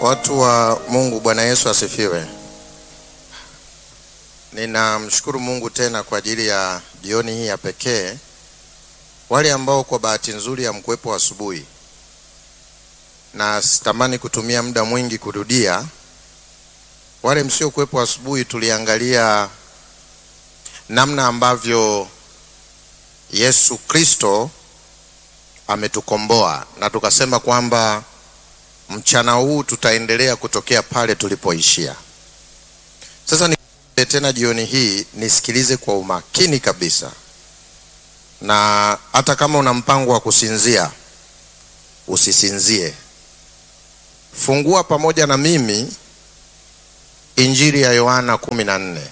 Watu wa Mungu, Bwana Yesu asifiwe. Ninamshukuru Mungu tena kwa ajili ya jioni hii ya pekee. Wale ambao kwa bahati nzuri hamkuwepo asubuhi, na sitamani kutumia muda mwingi kurudia. Wale msiokuwepo asubuhi, tuliangalia namna ambavyo Yesu Kristo ametukomboa na tukasema kwamba mchana huu tutaendelea kutokea pale tulipoishia. Sasa ni tena jioni hii nisikilize kwa umakini kabisa, na hata kama una mpango wa kusinzia usisinzie. Fungua pamoja na mimi Injili ya Yohana kumi na nne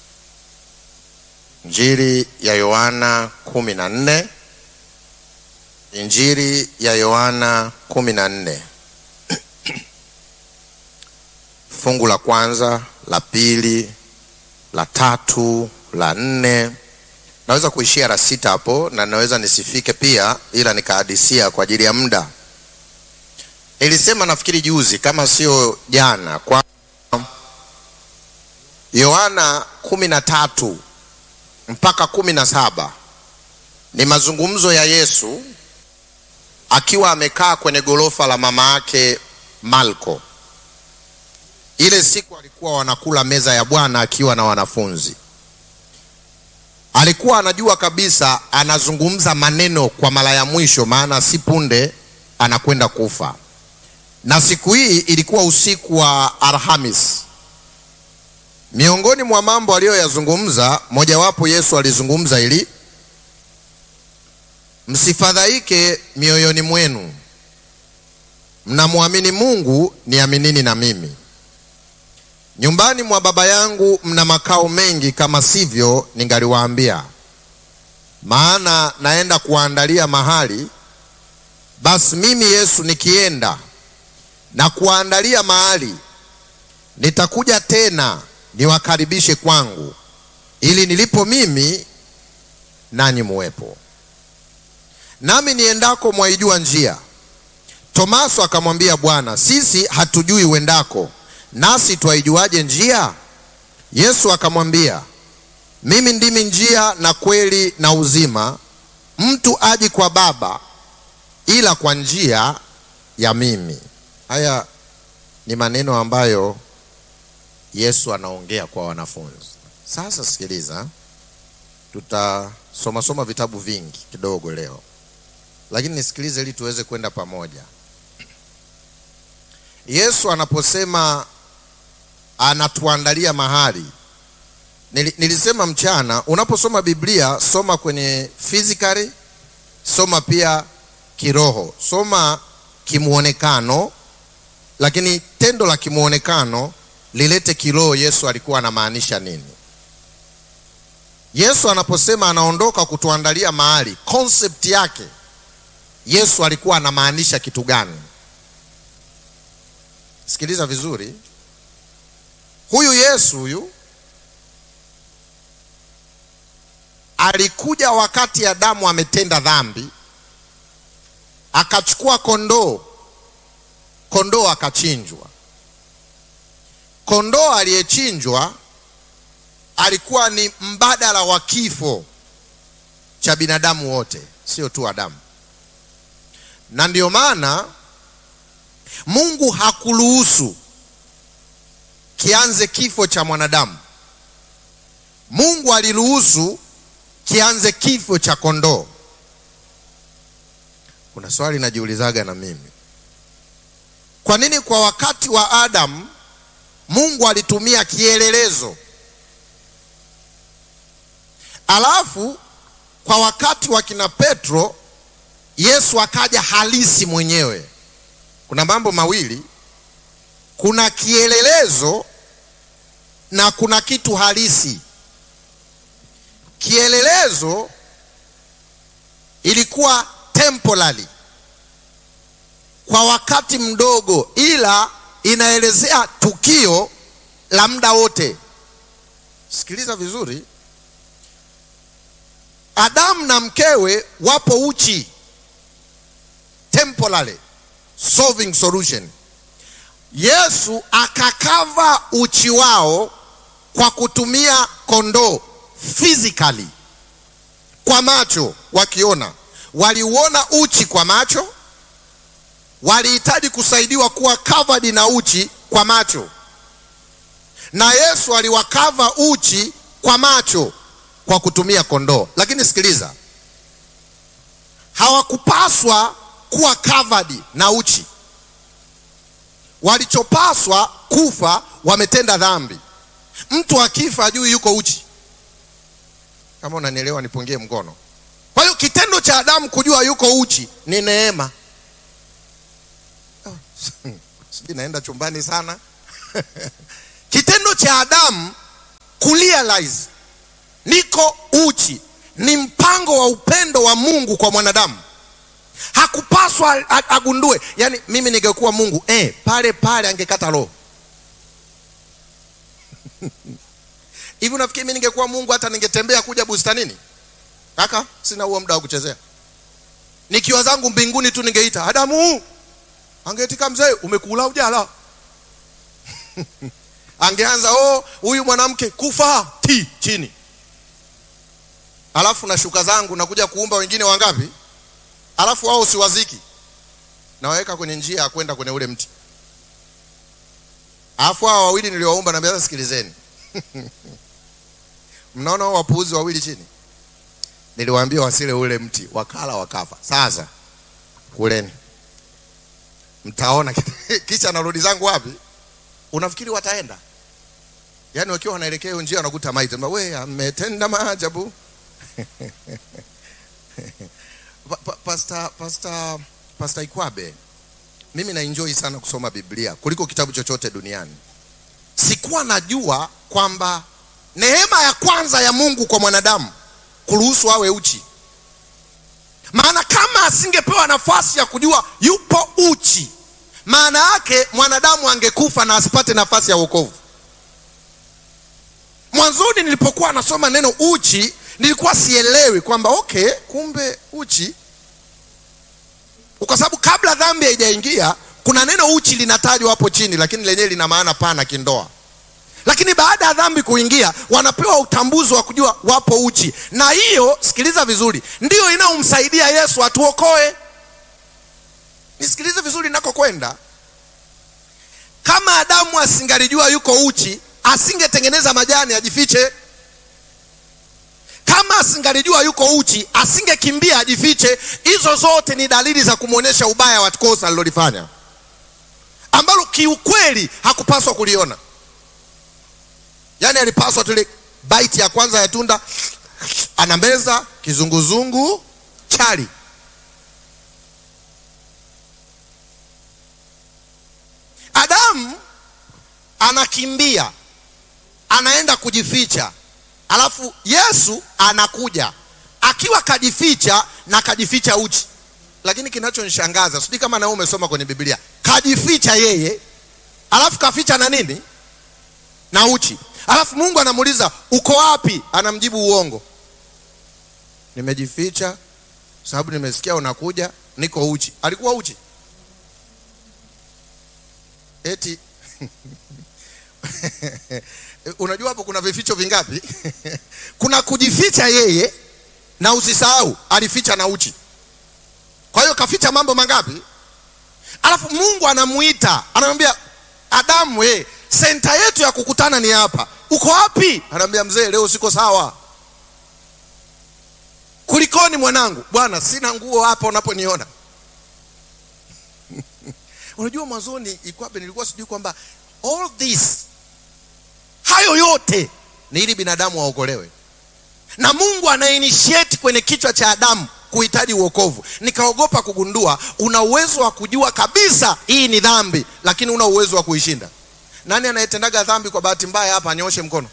Injili ya Yohana kumi na nne Injili ya Yohana kumi na nne fungu la kwanza, la pili, la tatu, la nne. Naweza kuishia la sita hapo na naweza nisifike pia, ila nikahadisia kwa ajili ya muda. Nilisema nafikiri juzi kama sio jana, kwa Yohana kumi na tatu mpaka kumi na saba ni mazungumzo ya Yesu akiwa amekaa kwenye gorofa la mama yake Malko. Ile siku alikuwa wanakula meza ya Bwana akiwa na wanafunzi. Alikuwa anajua kabisa anazungumza maneno kwa mara ya mwisho, maana si punde anakwenda kufa. Na siku hii ilikuwa usiku wa Alhamis. Miongoni mwa mambo aliyoyazungumza, mojawapo Yesu alizungumza ili msifadhaike mioyoni mwenu, mnamwamini Mungu, niaminini na mimi. Nyumbani mwa Baba yangu mna makao mengi, kama sivyo ningaliwaambia. Maana naenda kuwaandalia mahali. Basi mimi Yesu nikienda na kuwaandalia mahali, nitakuja tena niwakaribishe kwangu, ili nilipo mimi nanyi muwepo. Nami niendako mwaijua njia. Tomaso akamwambia Bwana, sisi hatujui uendako nasi twaijuaje njia? Yesu akamwambia, mimi ndimi njia na kweli na uzima, mtu aji kwa Baba ila kwa njia ya mimi. Haya ni maneno ambayo Yesu anaongea kwa wanafunzi. Sasa sikiliza, tutasoma soma vitabu vingi kidogo leo, lakini nisikilize ili tuweze kwenda pamoja. Yesu anaposema anatuandalia mahali. Nilisema mchana, unaposoma Biblia soma kwenye physically, soma pia kiroho, soma kimuonekano, lakini tendo la kimuonekano lilete kiroho. Yesu alikuwa anamaanisha nini? Yesu anaposema anaondoka kutuandalia mahali, concept yake Yesu alikuwa anamaanisha kitu gani? Sikiliza vizuri. Huyu Yesu huyu alikuja wakati Adamu ametenda dhambi, akachukua kondoo, kondoo akachinjwa. Kondoo aliyechinjwa alikuwa ni mbadala wa kifo cha binadamu wote, sio tu Adamu, na ndio maana Mungu hakuruhusu kianze kifo cha mwanadamu. Mungu aliruhusu kianze kifo cha kondoo. Kuna swali najiulizaga na mimi, kwa nini kwa wakati wa Adamu Mungu alitumia kielelezo, alafu kwa wakati wa kina Petro Yesu akaja halisi mwenyewe? Kuna mambo mawili, kuna kielelezo na kuna kitu halisi. Kielelezo ilikuwa temporary kwa wakati mdogo, ila inaelezea tukio la muda wote. Sikiliza vizuri, Adamu na mkewe wapo uchi, temporary solving solution Yesu akakava uchi wao kwa kutumia kondoo physically, kwa macho wakiona. Waliuona uchi kwa macho, walihitaji kusaidiwa kuwa covered na uchi kwa macho, na Yesu aliwakava uchi kwa macho kwa kutumia kondoo. Lakini sikiliza, hawakupaswa kuwa covered na uchi. Walichopaswa kufa, wametenda dhambi. Mtu akifa ajui yuko uchi. Kama unanielewa nipungie mkono. Kwa hiyo kitendo cha Adamu kujua yuko uchi ni neema. Oh, sijui naenda chumbani sana. Kitendo cha Adamu kurealize niko uchi ni mpango wa upendo wa Mungu kwa mwanadamu. Hakupaswa agundue, yaani mimi ningekuwa Mungu eh, pale pale angekata roho hivi. Unafikiri mimi ningekuwa Mungu hata ningetembea kuja bustanini? Kaka, sina huo muda wa kuchezea. Nikiwa zangu mbinguni tu ningeita Adamu, angeitika mzee, umekula ujala angeanza oh, huyu mwanamke kufa ti chini, alafu na shuka zangu nakuja kuumba wengine wangapi? Alafu wao siwaziki, nawaweka kwenye njia ya kwenda kwenye ule mti, alafu hao wawili niliowaumba, naambia sasa, sikilizeni mnaona hao wapuuzi wawili chini, niliwaambia wasile ule mti, wakala wakafa. Sasa kuleni, mtaona kisha narudi zangu wapi? Unafikiri wataenda? Yaani wakiwa wanaelekea hiyo njia wanakuta maiti, we ametenda maajabu pa, pa, Pastor, Pastor, Pastor Ikwabe, mimi na enjoy sana kusoma Biblia kuliko kitabu chochote duniani. Sikuwa najua kwamba neema ya kwanza ya Mungu kwa mwanadamu kuruhusu awe uchi, maana kama asingepewa nafasi ya kujua yupo uchi maana yake mwanadamu angekufa na asipate nafasi ya wokovu. Mwanzoni nilipokuwa nasoma neno uchi, nilikuwa sielewi kwamba okay, kumbe uchi, kwa sababu kabla dhambi haijaingia kuna neno uchi linatajwa hapo chini, lakini lenyewe lina maana pana kindoa. Lakini baada ya dhambi kuingia, wanapewa utambuzi wa kujua wapo uchi, na hiyo, sikiliza vizuri, ndiyo inayomsaidia Yesu atuokoe. Nisikilize vizuri ninakokwenda. Kama Adamu asingalijua yuko uchi, asingetengeneza majani ajifiche. Kama asingalijua yuko uchi, asingekimbia ajifiche. Hizo zote ni dalili za kumwonyesha ubaya wa kosa alilolifanya, ambalo kiukweli hakupaswa kuliona. Yaani alipaswa tule baiti ya kwanza ya tunda, anameza kizunguzungu chali Adamu anakimbia anaenda kujificha, alafu Yesu anakuja akiwa kajificha na kajificha uchi. Lakini kinachonishangaza sijui kama na wewe umesoma kwenye Biblia, kajificha yeye, alafu kaficha na nini? Na uchi. Alafu Mungu anamuuliza uko wapi? Anamjibu uongo, nimejificha sababu nimesikia unakuja, niko uchi. Alikuwa uchi eti unajua hapo kuna vificho vingapi? kuna kujificha yeye, na usisahau alificha na uchi. Kwa hiyo kaficha mambo mangapi? Alafu Mungu anamuita anamwambia Adamu, we, senta yetu ya kukutana ni hapa, uko wapi? Anamwambia mzee, leo siko sawa. Kulikoni mwanangu? Bwana, sina nguo hapa unaponiona Unajua, mwanzoni Ikwabe nilikuwa sijui kwamba all this, hayo yote ni ili binadamu waokolewe, na Mungu ana initiate kwenye kichwa cha Adamu kuhitaji uokovu. Nikaogopa kugundua una uwezo wa kujua kabisa hii ni dhambi, lakini una uwezo wa kuishinda. Nani anayetendaga dhambi kwa bahati mbaya hapa? Anyoshe mkono.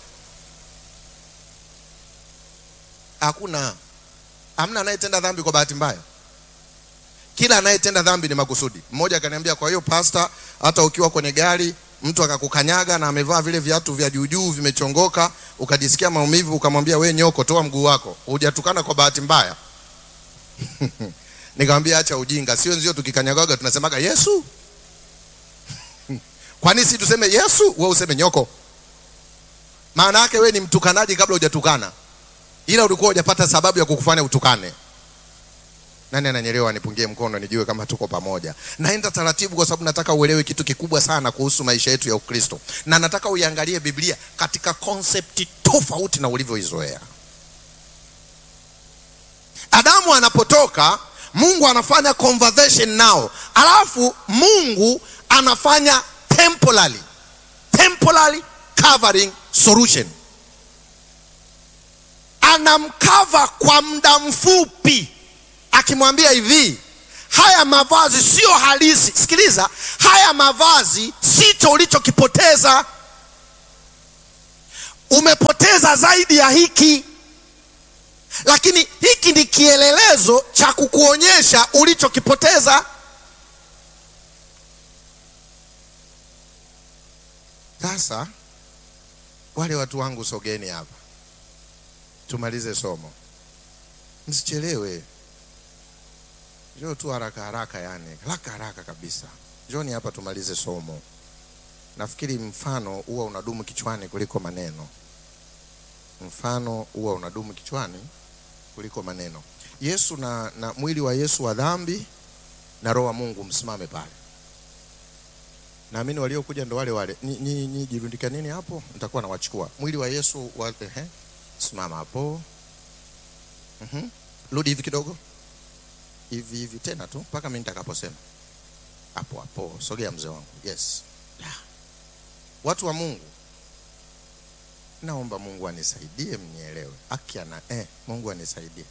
Hakuna, hamna anayetenda dhambi kwa bahati mbaya kila anayetenda dhambi ni makusudi. Mmoja akaniambia, kwa hiyo pasta, hata ukiwa kwenye gari mtu akakukanyaga na amevaa vile viatu vya juujuu vimechongoka, ukajisikia maumivu, ukamwambia we nyoko, toa mguu wako, hujatukana kwa bahati mbaya? Nikamwambia acha ujinga, sio nzio tukikanyagaga tunasemaga Yesu Kwani si tuseme Yesu, wewe useme nyoko? Maana yake wewe ni mtukanaji kabla hujatukana, ila ulikuwa hujapata sababu ya kukufanya utukane. Nani ananyelewa? Anipungie mkono nijue kama tuko pamoja. Naenda taratibu kwa sababu nataka uelewe kitu kikubwa sana kuhusu maisha yetu ya Ukristo, na nataka uiangalie Biblia katika konsepti tofauti na ulivyoizoea. Adamu anapotoka, Mungu anafanya conversation nao, alafu Mungu anafanya temporary, temporary covering solution. Anamkava kwa muda mfupi, akimwambia hivi, haya mavazi sio halisi. Sikiliza, haya mavazi sicho ulichokipoteza, umepoteza zaidi ya hiki lakini hiki ni kielelezo cha kukuonyesha ulichokipoteza. Sasa wale watu wangu, sogeni hapa tumalize somo, msichelewe. Njoo tu haraka haraka, yani haraka haraka kabisa. Njoni hapa tumalize somo. Nafikiri mfano huwa unadumu kichwani kuliko maneno. Mfano huwa unadumu kichwani kuliko maneno. Yesu na, na mwili wa Yesu wa dhambi na roho wa Mungu, msimame pale. Naamini waliokuja ndo wale wale. Ni, ni, ni jirundika nini hapo, nitakuwa nawachukua. Mwili wa Yesu wa, ehe, simama hapo. Mhm. Rudi hivi kidogo, hivi hivi tena tu mpaka mimi nitakaposema. Hapo hapo, sogea mzee wangu. Yes. Yeah. Watu wa Mungu, naomba Mungu anisaidie mnielewe. Akiana eh, Mungu anisaidie.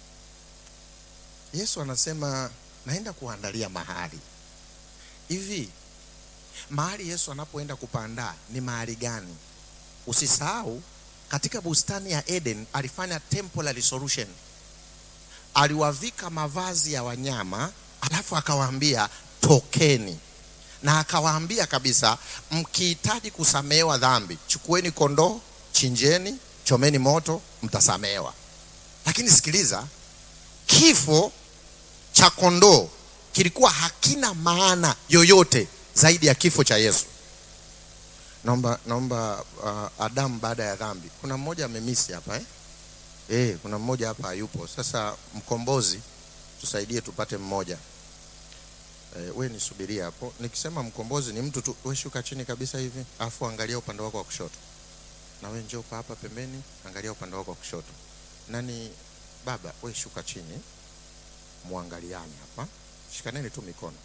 Yesu anasema naenda kuandalia mahali. Hivi mahali Yesu anapoenda kupandaa ni mahali gani? Usisahau katika bustani ya Eden alifanya temporary solution. Aliwavika mavazi ya wanyama, alafu akawaambia tokeni, na akawaambia kabisa, mkihitaji kusamehewa dhambi, chukueni kondoo, chinjeni, chomeni moto, mtasamehewa. Lakini sikiliza, kifo cha kondoo kilikuwa hakina maana yoyote zaidi ya kifo cha Yesu. Naomba naomba uh, Adamu baada ya dhambi, kuna mmoja amemisi hapa eh? Eh, kuna mmoja hapa hayupo. Sasa mkombozi, tusaidie tupate mmoja. Eh, we nisubiria hapo. Nikisema mkombozi ni mtu tu, we shuka chini kabisa hivi, afu angalia upande wako wa kushoto, na we njoo pa hapa pembeni, angalia upande wako wa kushoto. Nani baba, we shuka chini, muangaliani hapa, shikaneni tu mikono.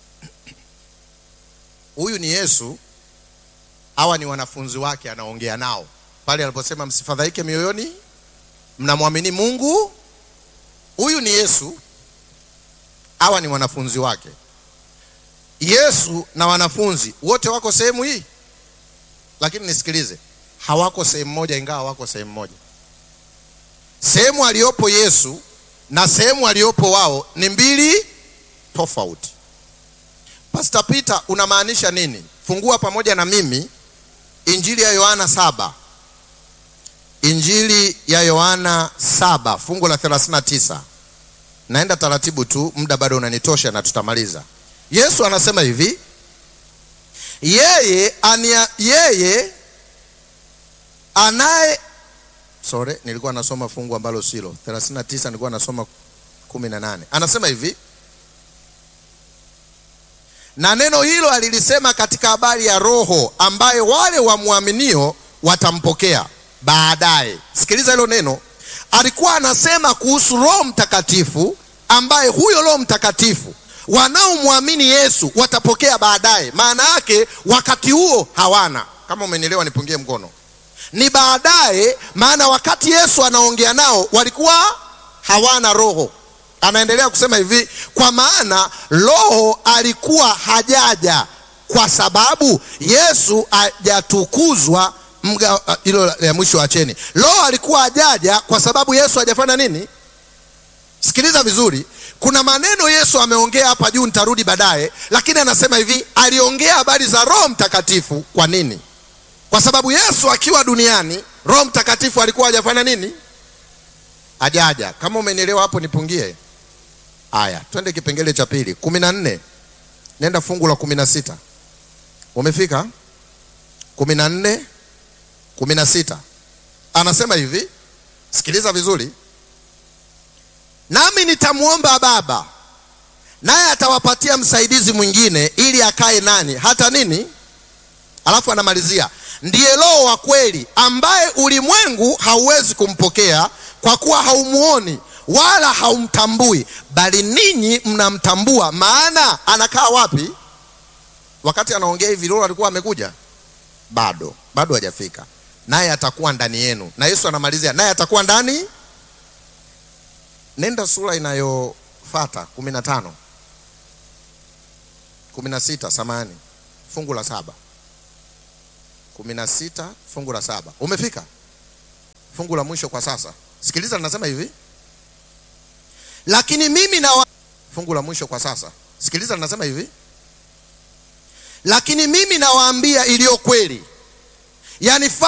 Huyu ni Yesu, hawa ni wanafunzi wake, anaongea nao pale aliposema msifadhaike mioyoni, mnamwamini Mungu. Huyu ni Yesu, hawa ni wanafunzi wake. Yesu na wanafunzi wote wako sehemu hii, lakini nisikilize, hawako sehemu moja, ingawa wako sehemu moja. Sehemu aliyopo Yesu na sehemu aliyopo wao ni mbili tofauti. Pastor Peter, unamaanisha nini? Fungua pamoja na mimi Injili ya Yohana saba. Injili ya Yohana saba fungu la 39. Naenda taratibu tu, muda bado unanitosha na tutamaliza. Yesu anasema hivi, yeye ania, yeye anaye sorry, nilikuwa nasoma fungu ambalo silo 39, nilikuwa nasoma 18. Anasema hivi na neno hilo alilisema katika habari ya Roho ambaye wale wamwaminio watampokea baadaye. Sikiliza hilo neno, alikuwa anasema kuhusu Roho Mtakatifu ambaye huyo Roho Mtakatifu wanaomwamini Yesu watapokea baadaye. Maana yake wakati huo hawana. Kama umenielewa, nipungie mkono. Ni baadaye, maana wakati Yesu anaongea nao walikuwa hawana Roho. Anaendelea kusema hivi, kwa maana Roho alikuwa hajaja kwa sababu Yesu hajatukuzwa. Mga hilo ya mwisho acheni. Roho alikuwa hajaja kwa sababu Yesu hajafanya nini? Sikiliza vizuri, kuna maneno Yesu ameongea hapa juu, nitarudi baadaye, lakini anasema hivi, aliongea habari za Roho Mtakatifu. Kwa nini? Kwa sababu Yesu akiwa duniani, Roho Mtakatifu alikuwa hajafanya nini? Hajaja. Kama umenielewa hapo, nipungie. Aya, twende kipengele cha pili, kumi na nne. Nenda fungu la kumi na sita. Umefika? kumi na nne kumi na sita anasema hivi sikiliza vizuri nami nitamwomba baba naye atawapatia msaidizi mwingine ili akae nani hata nini alafu anamalizia ndiye roho wa kweli ambaye ulimwengu hauwezi kumpokea kwa kuwa haumuoni wala haumtambui bali ninyi mnamtambua maana anakaa wapi wakati anaongea hivi roho alikuwa amekuja bado bado hajafika naye atakuwa ndani yenu na yesu anamalizia naye atakuwa ndani nenda sura inayofata kumi na tano kumi na sita samani fungu la saba kumi na sita fungu la saba umefika fungu la mwisho kwa sasa sikiliza linasema hivi lakini mimi na wa... fungu la mwisho kwa sasa sikiliza linasema hivi lakini mimi nawaambia iliyo kweli yani